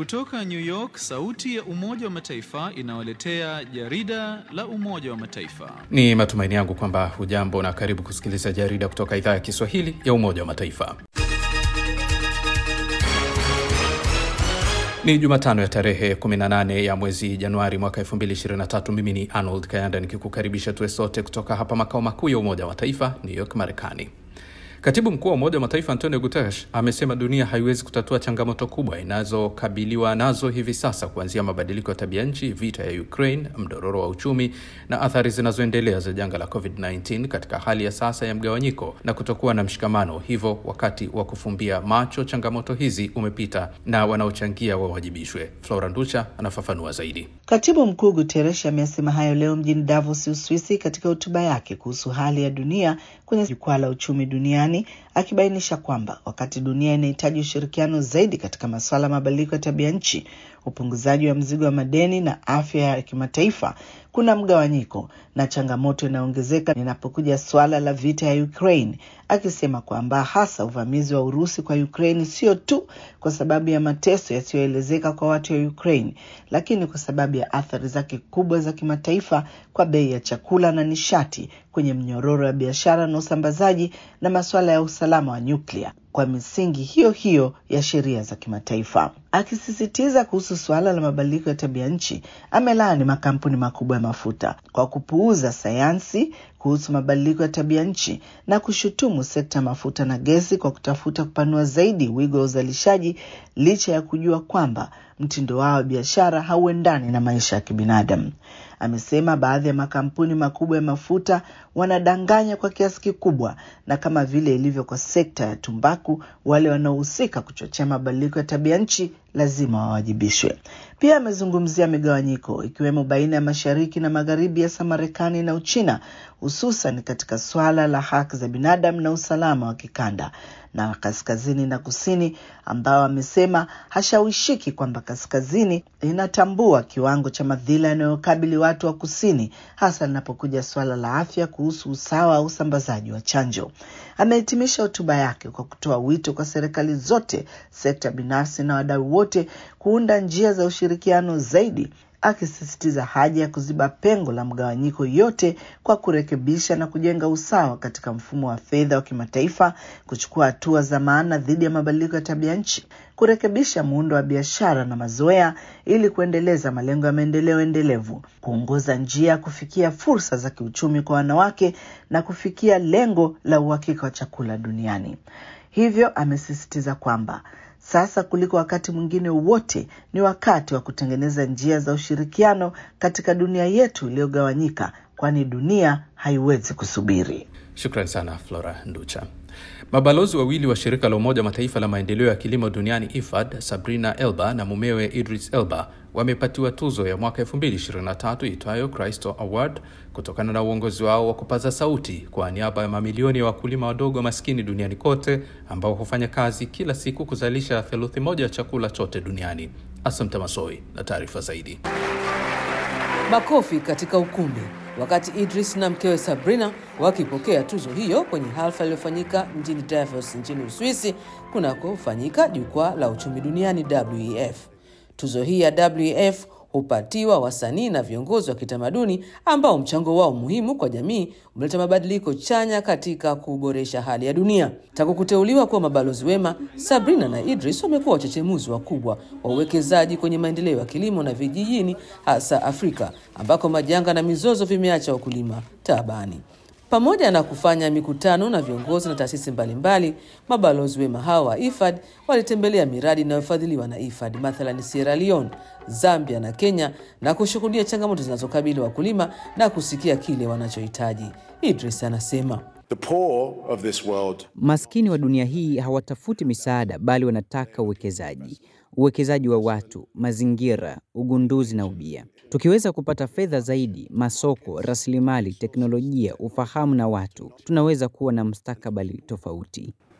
Kutoka New York, sauti ya Umoja wa Mataifa inawaletea jarida la Umoja wa Mataifa. Ni matumaini yangu kwamba hujambo na karibu kusikiliza jarida kutoka idhaa ya Kiswahili ya Umoja wa Mataifa. Ni Jumatano ya tarehe 18 ya mwezi Januari mwaka 2023. Mimi ni Arnold Kayanda nikikukaribisha tuwe sote kutoka hapa makao makuu ya Umoja wa Mataifa, New York, Marekani. Katibu mkuu wa Umoja wa Mataifa Antonio Guterres amesema dunia haiwezi kutatua changamoto kubwa inazokabiliwa nazo hivi sasa, kuanzia mabadiliko ya tabia nchi, vita ya Ukraine, mdororo wa uchumi na athari zinazoendelea za janga la COVID-19 katika hali ya sasa ya mgawanyiko na kutokuwa na mshikamano. Hivyo wakati wa kufumbia macho changamoto hizi umepita na wanaochangia wawajibishwe. Flora Nducha anafafanua zaidi. Katibu mkuu Guterres amesema hayo leo mjini Davos, Uswisi, katika hotuba yake kuhusu hali ya dunia kwenye jukwaa la uchumi duniani akibainisha kwamba wakati dunia inahitaji ushirikiano zaidi katika masuala ya mabadiliko ya tabia nchi, upunguzaji wa mzigo wa madeni na afya ya kimataifa, kuna mgawanyiko na changamoto inaongezeka inapokuja suala la vita ya Ukraine, akisema kwamba hasa uvamizi wa Urusi kwa Ukraine sio tu kwa sababu ya mateso yasiyoelezeka kwa watu wa Ukraine, lakini kwa sababu ya athari zake kubwa za kimataifa kwa bei ya chakula na nishati kwenye mnyororo wa biashara na usambazaji na masuala ya usalama wa nyuklia kwa misingi hiyo hiyo ya sheria za kimataifa. Akisisitiza kuhusu suala la mabadiliko ya tabia nchi, amelaani makampuni makubwa ya mafuta kwa kupuuza sayansi kuhusu mabadiliko ya tabia nchi na kushutumu sekta ya mafuta na gesi kwa kutafuta kupanua zaidi wigo wa uzalishaji licha ya kujua kwamba mtindo wao wa biashara hauendani na maisha ya kibinadamu. Amesema baadhi ya makampuni makubwa ya mafuta wanadanganya kwa kiasi kikubwa, na kama vile ilivyo kwa sekta ya tumbaku, wale wanaohusika kuchochea mabadiliko ya tabia nchi lazima wawajibishwe. Pia amezungumzia migawanyiko ikiwemo baina ya mashariki na magharibi, hasa Marekani na Uchina, hususan katika swala la haki za binadamu na usalama wa kikanda na kaskazini na kusini, ambao amesema hashawishiki kwamba kaskazini inatambua kiwango cha madhila yanayokabili watu wa kusini, hasa linapokuja suala la afya kuhusu usawa au usambazaji wa chanjo. Amehitimisha hotuba yake kwa kutoa wito kwa serikali zote, sekta binafsi na wadau wote kuunda njia za ushirikiano zaidi akisisitiza haja ya kuziba pengo la mgawanyiko yote kwa kurekebisha na kujenga usawa katika mfumo wa fedha wa kimataifa, kuchukua hatua za maana dhidi ya mabadiliko ya tabia nchi, kurekebisha muundo wa biashara na mazoea ili kuendeleza malengo ya maendeleo endelevu, kuongoza njia ya kufikia fursa za kiuchumi kwa wanawake na kufikia lengo la uhakika wa chakula duniani. Hivyo amesisitiza kwamba sasa kuliko wakati mwingine wote ni wakati wa kutengeneza njia za ushirikiano katika dunia yetu iliyogawanyika, kwani dunia haiwezi kusubiri. Shukran sana Flora Nducha. Mabalozi wawili wa shirika la Umoja wa Mataifa la maendeleo ya kilimo duniani IFAD, Sabrina Elba na mumewe Idris Elba wamepatiwa tuzo ya mwaka 2023 itwayo Christo Award kutokana na uongozi wao wa kupaza sauti kwa niaba ya mamilioni ya wakulima wadogo maskini duniani kote ambao hufanya kazi kila siku kuzalisha theluthi moja ya chakula chote duniani. Asante Masoi na taarifa zaidi. Makofi katika ukumbi wakati Idris na mkewe Sabrina wakipokea tuzo hiyo kwenye hafla iliyofanyika mjini Davos nchini Uswisi kunakofanyika jukwaa la uchumi duniani WEF. Tuzo hii ya WEF hupatiwa wasanii na viongozi wa kitamaduni ambao mchango wao muhimu kwa jamii umeleta mabadiliko chanya katika kuboresha hali ya dunia. Tangu kuteuliwa kuwa mabalozi wema, Sabrina na Idris wamekuwa wachechemuzi wakubwa wa uwekezaji kwenye maendeleo ya kilimo na vijijini, hasa Afrika ambako majanga na mizozo vimeacha wakulima taabani. Pamoja na kufanya mikutano na viongozi na taasisi mbalimbali, mabalozi wema hao wa IFAD walitembelea miradi inayofadhiliwa na IFAD, mathalan Sierra Leone, Zambia na Kenya, na kushuhudia changamoto zinazokabili wakulima na kusikia kile wanachohitaji. Idris anasema The poor of this world Maskini wa dunia hii hawatafuti misaada bali wanataka uwekezaji, uwekezaji wa watu, mazingira, ugunduzi na ubia. Tukiweza kupata fedha zaidi, masoko, rasilimali, teknolojia, ufahamu na watu, tunaweza kuwa na mustakabali tofauti.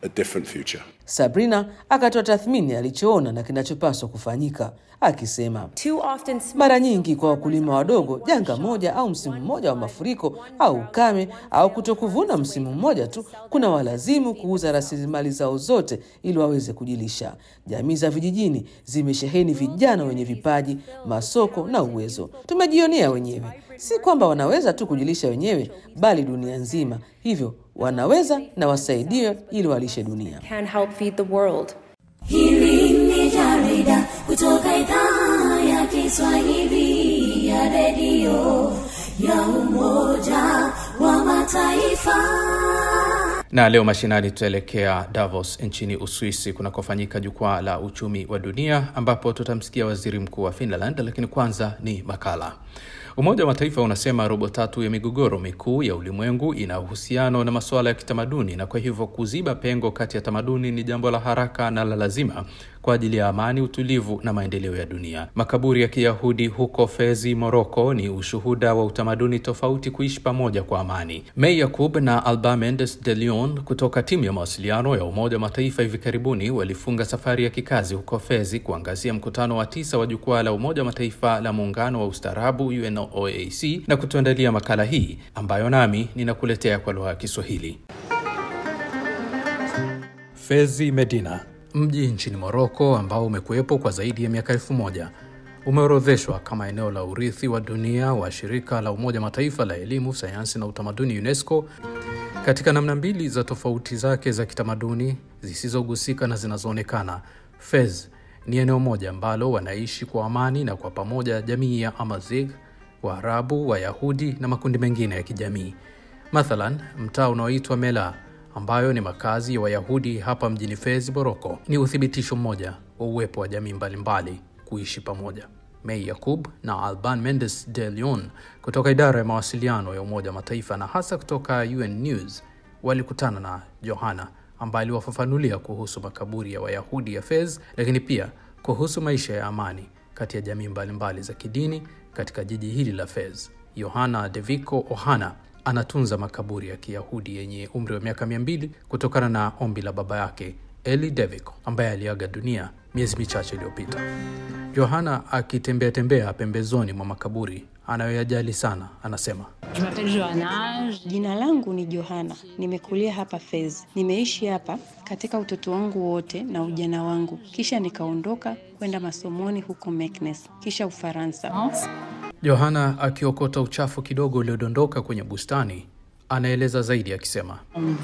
a different future. Sabrina akatoa tathmini alichoona na kinachopaswa kufanyika, akisema Too often, mara nyingi kwa wakulima wadogo, janga moja au msimu mmoja wa mafuriko au ukame au kutokuvuna msimu mmoja tu kuna walazimu kuuza rasilimali zao zote ili waweze kujilisha. Jamii za vijijini zimesheheni vijana wenye vipaji, masoko na uwezo. Tumejionea wenyewe, si kwamba wanaweza tu kujilisha wenyewe, bali dunia nzima. Hivyo wanaweza na wasaidiwe ili walishe dunia. can help feed the world. Hili ni jarida kutoka idhaa ya Kiswahili ya redio ya Umoja wa Mataifa. Na leo mashinani tutaelekea Davos nchini Uswisi kunakofanyika jukwaa la uchumi wa dunia ambapo tutamsikia waziri mkuu wa Finland, lakini kwanza ni makala. Umoja wa Mataifa unasema robo tatu ya migogoro mikuu ya ulimwengu ina uhusiano na masuala ya kitamaduni, na kwa hivyo kuziba pengo kati ya tamaduni ni jambo la haraka na la lazima kwa ajili ya amani, utulivu na maendeleo ya dunia. Makaburi ya Kiyahudi huko Fezi, Moroko ni ushuhuda wa utamaduni tofauti kuishi pamoja kwa amani. May Yakub na Alba Mendes de Leon kutoka timu ya mawasiliano ya Umoja wa Mataifa hivi karibuni walifunga safari ya kikazi huko Fezi kuangazia mkutano wa tisa wa jukwaa la Umoja wa Mataifa la muungano wa ustaarabu UNOAC na kutuandalia makala hii ambayo nami ninakuletea kwa lugha ya Kiswahili. Fezi Medina, mji nchini Moroko ambao umekuwepo kwa zaidi ya miaka elfu moja umeorodheshwa kama eneo la urithi wa dunia wa shirika la Umoja Mataifa la elimu, sayansi na utamaduni UNESCO katika namna mbili za tofauti zake za kitamaduni zisizogusika na zinazoonekana. Fez ni eneo moja ambalo wanaishi kwa amani na kwa pamoja jamii ya Amazigh, Waarabu, Wayahudi na makundi mengine ya kijamii. Mathalan, mtaa unaoitwa Mela ambayo ni makazi ya Wayahudi hapa mjini Fez, Moroko, ni uthibitisho mmoja wa uwepo wa jamii mbalimbali kuishi pamoja. May Yakub na Alban Mendes de Leon kutoka idara ya mawasiliano ya Umoja wa Mataifa na hasa kutoka UN News walikutana na Johanna ambaye aliwafafanulia kuhusu makaburi ya Wayahudi ya Fez, lakini pia kuhusu maisha ya amani kati ya jamii mbalimbali za kidini katika jiji hili la Fez. Yohana Deviko Ohana anatunza makaburi ya Kiyahudi yenye umri wa miaka mia mbili kutokana na ombi la baba yake Eli Deviko ambaye aliaga dunia miezi michache iliyopita. Yohana akitembea tembea pembezoni mwa makaburi anayoyajali sana, anasema Jina langu ni Johana, nimekulia hapa Fez. Nimeishi hapa katika utoto wangu wote na ujana wangu, kisha nikaondoka kwenda masomoni huko Meknes, kisha Ufaransa. Yohana akiokota uchafu kidogo uliodondoka kwenye bustani anaeleza zaidi akisema,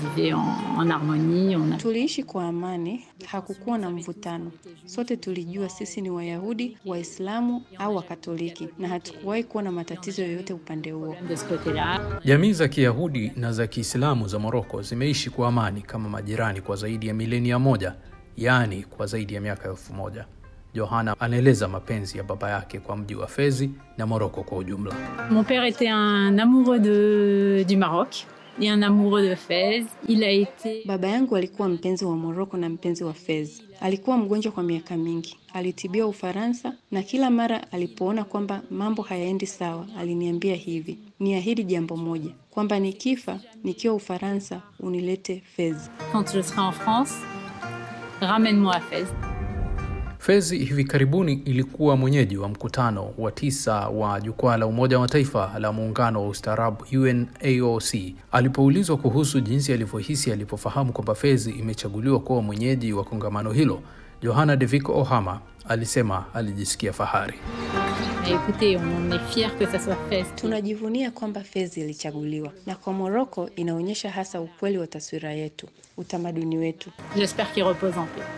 Tuliishi kwa amani, hakukuwa na mvutano. Sote tulijua sisi ni Wayahudi, Waislamu au Wakatoliki, na hatukuwahi kuwa na matatizo yoyote upande huo. jamii za Kiyahudi na za Kiislamu za Moroko zimeishi kwa amani kama majirani kwa zaidi ya milenia moja, yaani kwa zaidi ya miaka elfu moja. Yohana anaeleza mapenzi ya baba yake kwa mji wa Fezi na Moroko kwa ujumla. Mon père était un amoureux de, du Maroc et un amoureux de Fès. Il a été Baba yangu alikuwa mpenzi wa Moroko na mpenzi wa Fez. Alikuwa mgonjwa kwa miaka mingi, alitibiwa Ufaransa, na kila mara alipoona kwamba mambo hayaendi sawa, aliniambia hivi, niahidi jambo moja, kwamba nikifa nikiwa Ufaransa unilete Fez. quand je serai en France, ramène-moi à Fès. Fezi hivi karibuni ilikuwa mwenyeji wa mkutano wa tisa wa jukwaa la Umoja wa Mataifa la muungano wa ustaarabu UNAOC. Alipoulizwa kuhusu jinsi alivyohisi alipofahamu kwamba Fezi imechaguliwa kuwa mwenyeji wa kongamano hilo, Johanna Deviko Ohama alisema alijisikia fahari. Et écoutez, on est fiers que ça soit Fès. Tunajivunia kwamba Fez ilichaguliwa, na kwa Moroko inaonyesha hasa ukweli wa taswira yetu, utamaduni wetu. J'espère qu'il repose en paix.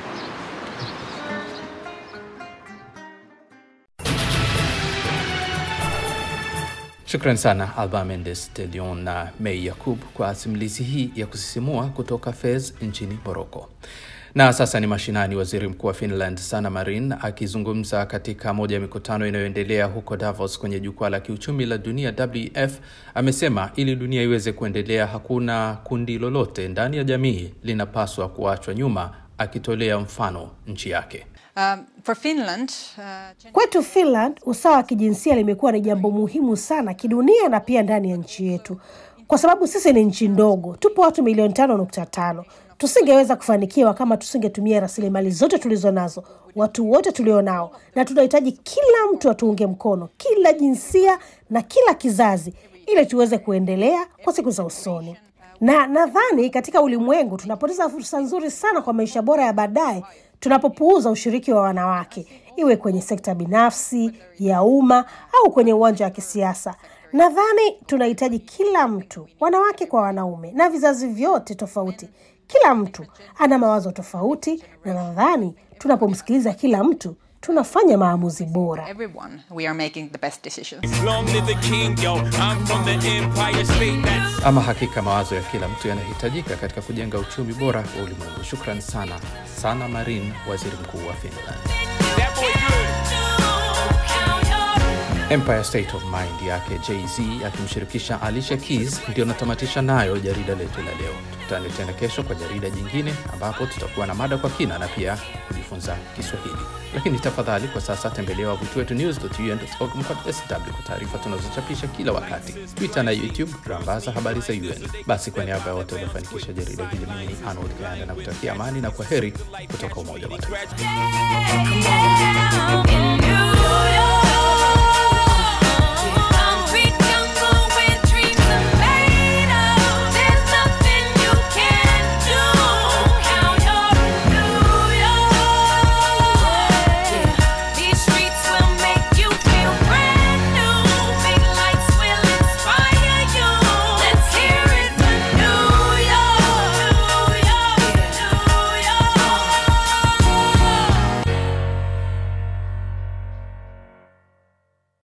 Shukran sana Alba Mendes de Leon na May Yakub kwa simulizi hii ya kusisimua kutoka Fez nchini Moroko. Na sasa ni mashinani. Waziri Mkuu wa Finland Sanna Marin akizungumza katika moja ya mikutano inayoendelea huko Davos kwenye jukwaa la kiuchumi la dunia WEF amesema ili dunia iweze kuendelea, hakuna kundi lolote ndani ya jamii linapaswa kuachwa nyuma, akitolea mfano nchi yake. Um, for Finland, uh, Kwetu Finland, usawa wa kijinsia limekuwa ni jambo muhimu sana kidunia na pia ndani ya nchi yetu, kwa sababu sisi ni nchi ndogo, tupo watu milioni tano nukta tano Tusingeweza kufanikiwa kama tusingetumia rasilimali zote tulizo nazo, watu wote tulio nao, na tunahitaji kila mtu atuunge mkono, kila jinsia na kila kizazi, ili tuweze kuendelea kwa siku za usoni. Na nadhani katika ulimwengu tunapoteza fursa nzuri sana kwa maisha bora ya baadaye tunapopuuza ushiriki wa wanawake, iwe kwenye sekta binafsi, ya umma au kwenye uwanja wa kisiasa. Nadhani tunahitaji kila mtu, wanawake kwa wanaume, na vizazi vyote tofauti. Kila mtu ana mawazo tofauti, na nadhani tunapomsikiliza kila mtu tunafanya maamuzi bora. Everyone, we are making the best decisions. Ama hakika mawazo ya kila mtu yanahitajika katika kujenga uchumi bora wa ulimwengu. Shukran sana sana Marin, waziri mkuu wa Finland. Empire State of Mind yake Jay-Z akimshirikisha Alicia Keys ndio natamatisha nayo jarida letu la leo. Tukutane tena kesho kwa jarida jingine, ambapo tutakuwa na mada kwa kina na pia kujifunza Kiswahili. Lakini tafadhali kwa sasa tembelea wavuti wetu news.un.org mkwaju sw kwa taarifa tunazochapisha kila wakati, Twitter na YouTube rambaza habari za UN. Basi kwa niaba ya wote waliofanikisha jarida hili, mimi ni Arnold Kayanda na kutakia amani na kwa heri kutoka Umoja wa Mataifa.